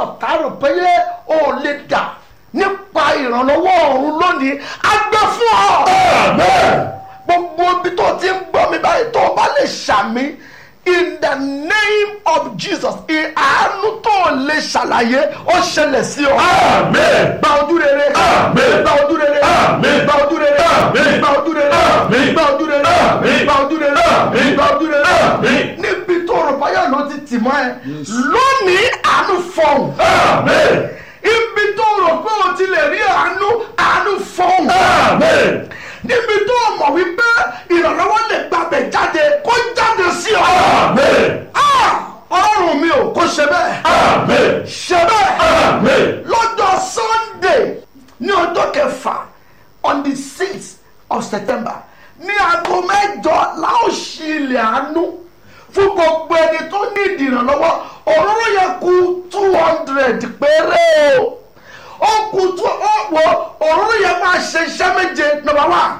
ọ̀tá rò pé ó lè dà nípa ìrànlọ́wọ́ ọ̀run lónìí á gbé fún ọ. gbogbo ibi tó ti ń gbọ́ mi báyìí tó o bá lè ṣàmì in the name of jesus ìhànú tó o lè ṣàlàyé ó ṣẹlẹ̀ sí ọ. Amen. gba ojú rere. Amen. gba ojú rere. Amen. gba ojú rere. Amen. gba ojú rere. Amen. gba ojú rere. Amen. gba ojú rere. Amen. gba ojú rere. Amen. níbi tó rò báyọ̀ ló ti tì mọ́ ẹ lónìí àánú fọ̀hún Amen. ibi tó rò pé o ti lè rí àánú àánú fọ̀hún Amen. níbi tó mọ̀ wípé ìrànlọ́wọ́ lè gbàgbẹ́ jáde kó jáde sí ọ. Amen. Ah! ọlọ́run mi ò kó ṣe bẹ́ẹ̀ Amen. ṣe bẹ́ẹ̀ Amen. lọ́jọ́ sunday ní ọjọ́ kẹfà on the sixth of september ní aago mẹ́jọ la ó ṣí ilẹ̀ àánú fún gbogbo ẹni tó ní ìdìrànlọ́wọ́ òróró yẹ kù two hundred péré o ó kù tó ó wọ òróró yẹ máa ṣe iṣẹ́ méje number one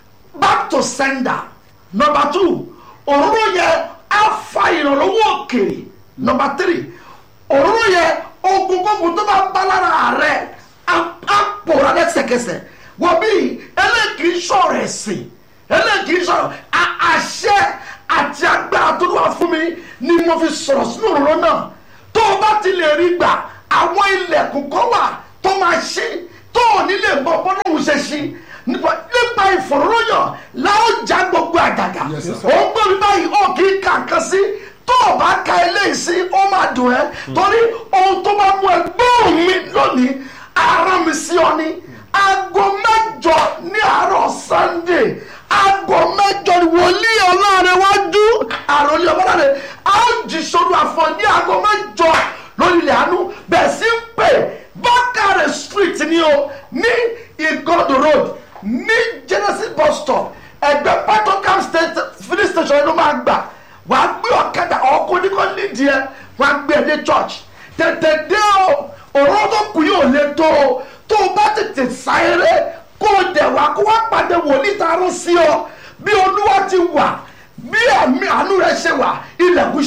back to sender number two òróró yẹ á fa ìrànlọ́wọ́ òkèèrè number three òróró yẹ ogun gbogbo tó bá bá lára rẹ á á pòórá lẹ́sẹ̀kẹsẹ̀ wọ́n bí eléyìí sọ̀rọ̀ ẹ̀sìn eléyìí sọ̀rọ̀ a- àṣẹ àti agbára tó wà fún mi ni mo fi sọ̀rọ̀ sínú òróró náà tó o bá ti lè rí gbà àwọn ilẹ̀kùn kan wà tó máa ṣí tó ò ní lè mọ bọ́lọ́hún ṣe ṣí nípa nípa ìfọ̀rọ̀yàn la ó já gbogbo àgàgà Yes, sir. ó ń gbọ́ mi báyìí ó kì í kà kan sí tó o bá ka eléyìí sí ó máa dùn ẹ́ torí ohun tó bá mú ẹ gbóhùn mi lónìí ara mi sí ọ ní aago mẹ́jọ ní àárọ̀ sunday aago mẹ́jọ ni wòlíì ọlọ́run wájú àròlé ọmọláre a ó jí sódù àfọ ní aago mẹ́jọ lórí ilẹ̀ àánú bẹ́ẹ̀ sí ń pè bákàrẹ̀ street ni o ní igodo road ní genesis bus stop ẹgbẹ́ patokam state filling station ló máa gbà wàá gbé ọ̀kadà ọkọ̀ oníkọ́ nídìí ẹ wàá gbé ẹ dé church tètè dé o òróró tó kù yóò lè tó o tó o bá tètè sáyéré kó o dẹ̀ wá kó wá pàdé wòlíì tá a rán sí ọ bí olúwa ti wà bí àmì àánú rẹ ṣe wà ilẹ̀kùn